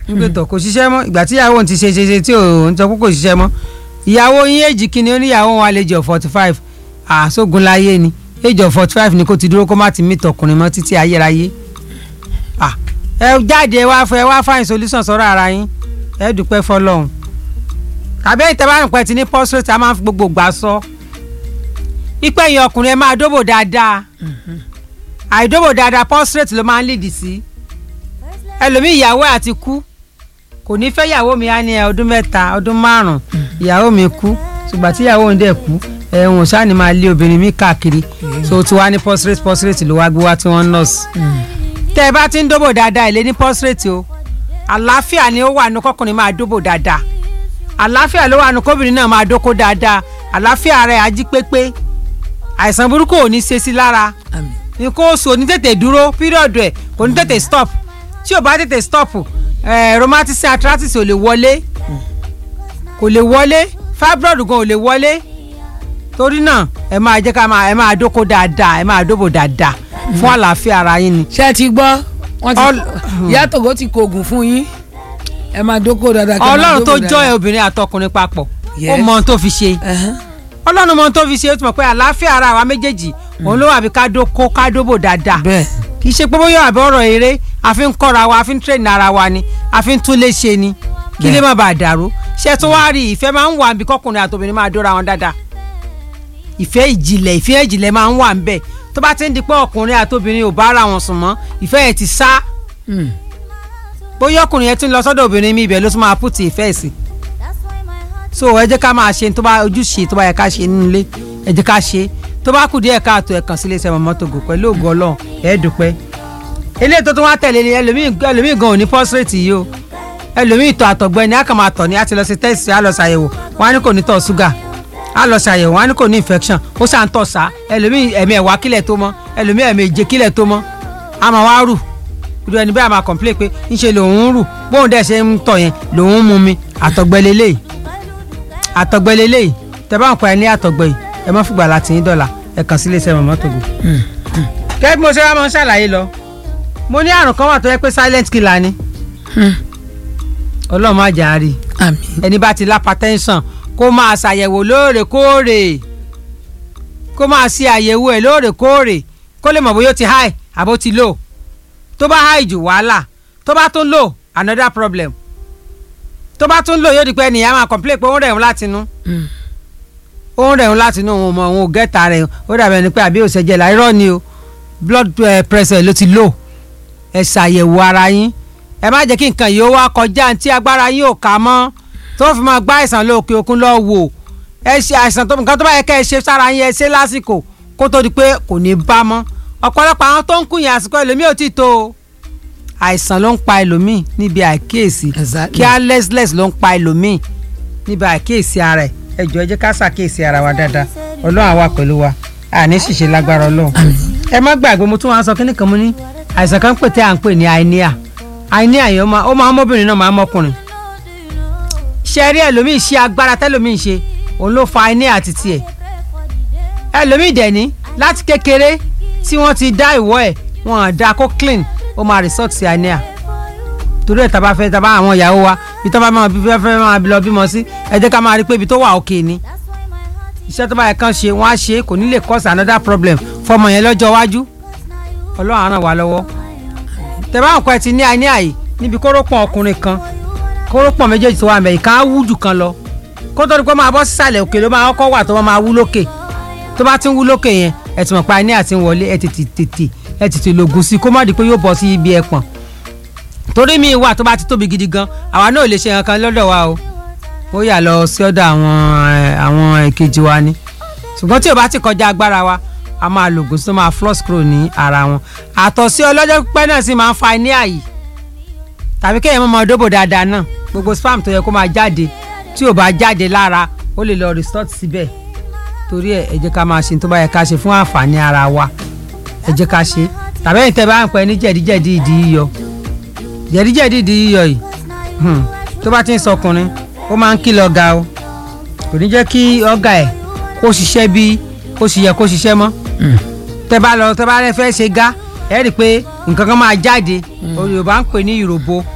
nígbà tó kò ṣiṣẹ́ mọ́ ìgbà tí ìyàwó òun ti ṣe ṣe ṣe tí òun sọ pé kò ṣiṣẹ́ mọ́ ìyàwó yín èjì kìíní oníyàwó wọn àlejò of forty five àṣogun láyé ni age of forty five ni kò ti dúró kó má ti meet ọkùnrin mọ́ títí ayérayé Ah, ẹ jáde ẹ wá fẹ́ ẹ wá find solution sọ̀rọ̀ ara yín ẹ dúpẹ́ fọlọ́run tàbí ìtẹ́bárùn pẹ́ ti ní prostate a máa ń fi gbogbo gbà sọ ipe ẹ̀yìn ọkùnrin ẹ máa dóbò dáadáa àìdóbò dáadáa prostate ló máa ń lead sí ẹlòmíì ìyàwó ẹ̀ àti kú kò ní fẹ́ ìyàwó mi á ní ẹ ọdún mẹ́ta ọdún márùn-ún ìyàwó mi kú ṣùgbọ́n tí ìyàwó òun dẹ̀ kú ẹ̀hún ṣáà ni máa lé obìnrin mi káàkiri so tí wàá ní prostate prostate ló wá gbé wá tí wọ́n ń nọ́ọ̀sì tẹ́ ẹ bá ti ń dóbò dáadáa ilé ní prostate o àlàáfíà ni ó wà ní kọkùnrin máa dóbò dáadáa àlàáfíà ló wà ní kóbìnrin náà máa dóko dáadáa àlàáfíà rẹ̀ ají pépé àìsàn burúkú ò ní ṣe sí lára àmín nǹkan oṣù ò ní tètè dúró píríọ̀dù ẹ̀ kò ní tètè stop tí ò bá tètè stop eh, rheumatism arthritis ò lè wọlé kò lè wọlé fibroid gan ò lè wọlé torí náà ẹ máa jẹ́ ká máa ẹ máa dóko dáadáa ẹ máa dóbò dáadáa fún àlàáfíà ara yín ni ṣé ẹ ti gbọ́ wọ́n ti Ọl- ìyá tògó ti kóògùn fún yín ẹ máa dókòó dáadáa kẹ́ máa ọlọ́run tó dóbò jọ ẹ dáadáa. obìnrin àtọkùnrin papọ̀ ó Yes. mọ ohun tó fi ṣe Ẹhán. ọlọ́run mọ ohun tó fi ṣe ó ti mọ̀ pé àlàáfíà ara wa méjèèjì òun ló wà bí ká dóko ká dóbò dáadáa bẹ́ẹ̀ kì í ṣe pé bóyá àbí ọ̀rọ̀ eré a fi ń kọ́ra wa a fi ń train ara wa ni a fi ń tún lé ṣe ni kí lè má bàa dàrú ṣé tó wá rí ìfẹ́ máa ń wà níbi kọkùnrin àtòbìnrin máa dóra wọn dáadáa ìfẹ́ ìjìnlẹ̀ ìfẹ́ ìjìnlẹ̀ máa ń wà ń bẹ̀ tó bá ti ń di pé ọkùnrin àtòbìnrin ò bá ara wọn sùn mọ́ ìfẹ́ yẹn ti sá Mm. bóyá ọkùnrin yẹn ti ń lọ sọ́dọ̀ obìnrin mi ibẹ̀ ló tún máa pùtì ìfẹ́ sí so ẹ jẹ́ ká máa ṣe tó bá ojúṣe tó bá yẹ ká ṣe nínú ilé ẹ jẹ́ ká ṣe tó bá kù díẹ̀ káàtó ẹ̀ kàn sí iléeṣẹ́ mọ̀mọ́ tògò pẹ̀lú ògo ọlọ́run ẹ̀ dúpẹ́ eléyìí tó tún wá tẹ̀lé ni ẹlòmíì ẹlòmíì gan ò ní pọ́sírètì yìí o ẹlòmíì tọ̀ àtọ̀gbẹ́ ni a kàn máa tọ̀ ní a ti lọ sí tẹ́sì a lọ ṣàyẹ̀wò wọn á ní kò ní tọ̀ ṣúgà a lọ ṣàyẹ̀wò wọn á ní kò ní infection ó ṣà ń tọ̀ sá ẹlòmíì ẹ̀mí ẹ̀wá kílẹ̀ tó mọ́ ẹlòmíì ẹ̀mí èje kílẹ̀ tó mọ́ a máa wá rù irú ẹni bẹ́ẹ̀ a máa complain pé ńṣe lòun ń rù bóun dẹ̀ ṣe ń tọ̀ yẹn lòun ń mu mi àtọ̀gbẹ́ lélẹ́yìí àtọ̀gbẹ́ lélẹ́yìí tẹ́ bá ń pa ẹ ní àtọ̀gbẹ́ yìí ẹ má fìgbà láti yín dọ̀là ẹ kàn sí iléeṣẹ́ mọ̀mọ́ tògò. kẹ́ bí mo ṣe wá máa ń ṣàlàyé lọ mo ní àrùn kan wà tó yẹ pé silent killer ni Hmm. ọlọ́run má jà á rí àmín ẹni bá ti lápá tẹ́ńsàn kó máa ṣàyẹ̀wò lóòrèkóòrè kó máa ṣe àyẹ̀wò ẹ̀ lóòrèkóòrè kó lè mọ̀ bóyá ó ti high àbó ti low tó bá high jù wàhálà tó bá tún low another problem tó bá tún low yóò di pé ènìyàn máa complain pé ó ń rẹ̀ ń látinú Mm. ó ń rẹ̀ ń látinú òun mọ̀ òun ò gẹ́ta rẹ̀ ó dàbẹ̀ ni pé àbí òṣèjẹ́ la irọ́ ni o blood eh, pressure ló ti low ẹ ṣàyẹ̀wò ara yín ẹ má jẹ́ kí nǹkan yìí ó wá kọjá tí agbára yín ò ká mọ́ tó fi máa gbá àìsàn lóòkè òkun lọ wò ẹ ṣe àìsàn tó nǹkan tó bá yẹ kẹ́ ẹ ṣe sára yín ẹ ṣe lásìkò kó tó di pé kò ní bá mọ́ ọ̀pọ̀lọpọ̀ àwọn tó ń kú yẹn àsìkò ẹlòmíì ò tí ì tó o àìsàn ló ń pa ẹlòmíì níbi àìkíyèsí Exactly. carelessness ló ń pa ẹlòmíì níbi àìkíyèsí ara ẹ ẹ jọ̀ọ́ ẹ jẹ́ ká ṣàkíyèsí ara wa dáadáa ọlọ́run àwa pẹ̀lú wa àní ṣìṣe lágbára ọlọ́run ẹ má gbàgbé mo tún wá sọ kíní kan mo ní àìsàn kan pè tí à ń pè ní àìníà àìníà yẹn ó máa ó máa ń mọ́bìnrin náà máa ń mọ́kùnrin ṣe rí ẹlòmíì ṣe agbára tẹlòmíì ṣe òun ló fa àìníà àti tiẹ̀ ẹlòmíì dẹ̀ ní láti kékeré tí wọ́n ti dá ìwọ́ ẹ̀ wọ́n á dá kó clean ó máa resort sí àìníà torí ẹ̀ tàbá fẹ́ tàbá àwọn ìyàwó wa ibi tó bá máa bí fẹ́ fẹ́ máa lọ bímọ sí ẹ jẹ́ ká máa rí pé ibi tó wà òkè ni iṣẹ́ tó bá yẹ kán ṣe wọ́n á ṣe é kò ní lè cause another problem fọmọ yẹn lọ́jọ́ iwájú ọlọ́run á ràn wá lọ́wọ́ tẹ̀bá nǹkan ẹ̀ ti ní àní àyè níbi kórópọ̀n ọkùnrin kan kórópọ̀n méjèèjì tó wà mẹ́ ìkan á wú jù kan lọ kó tó di pé máa bọ́ sísàlẹ̀ òkè ló máa kọ́kọ́ wà tó máa wú lókè tó bá ti ń wú lókè yẹn ẹ ti mọ̀ pé àní àti ń wọlé ẹ tètè tètè ẹ tètè lògùn sí i kó má di pé yóò bọ́ sí ibi ẹ̀pọ̀n torí mi wà tó bá ti tóbi gidi gan àwa náà ò lè ṣe nǹkan lọ́dọ̀ wa o ó yà lọ sí ọ̀dọ̀ àwọn ẹ̀, àwọn èkejì wa ni ṣùgbọ́n tí o bá ti kọjá agbára wa a máa lògùn sí tó máa flush kúrò ní ara wọn àtọ̀sí ọlọ́jọ́ pípẹ́ náà sì máa ń fa ní àyè tàbí kéèyàn máa dóbò dáadáa náà gbogbo spam tó yẹ kó máa jáde tí ò bá jáde lára ó lè lọ resort síbẹ̀ torí ẹ̀ ẹ jẹ́ ká máa ṣe tó bá yẹ ká ṣe fún àǹfààní ara wa ẹ jẹ́ ká ṣe tàbí ẹ̀yin tẹ́ bá ń pẹ́ ní jẹ̀díjẹ̀dí ìdí yíyọ jẹ̀díjẹ̀dí ìdí yíyọ yìí hmm, tó bá ti ń sọkùnrin ó máa ń kìlọ̀ ọ̀gá o kò ní jẹ́ kí ọ̀gá ẹ̀ kó ṣiṣẹ́ bí kó ṣe yẹ kó ṣiṣẹ́ mọ́ tẹ́ bá lọ tẹ́ bá rẹ fẹ́ ṣe gá ẹ rí i pé nǹkan kan máa jáde Yorùbá ń pè ní ìròbó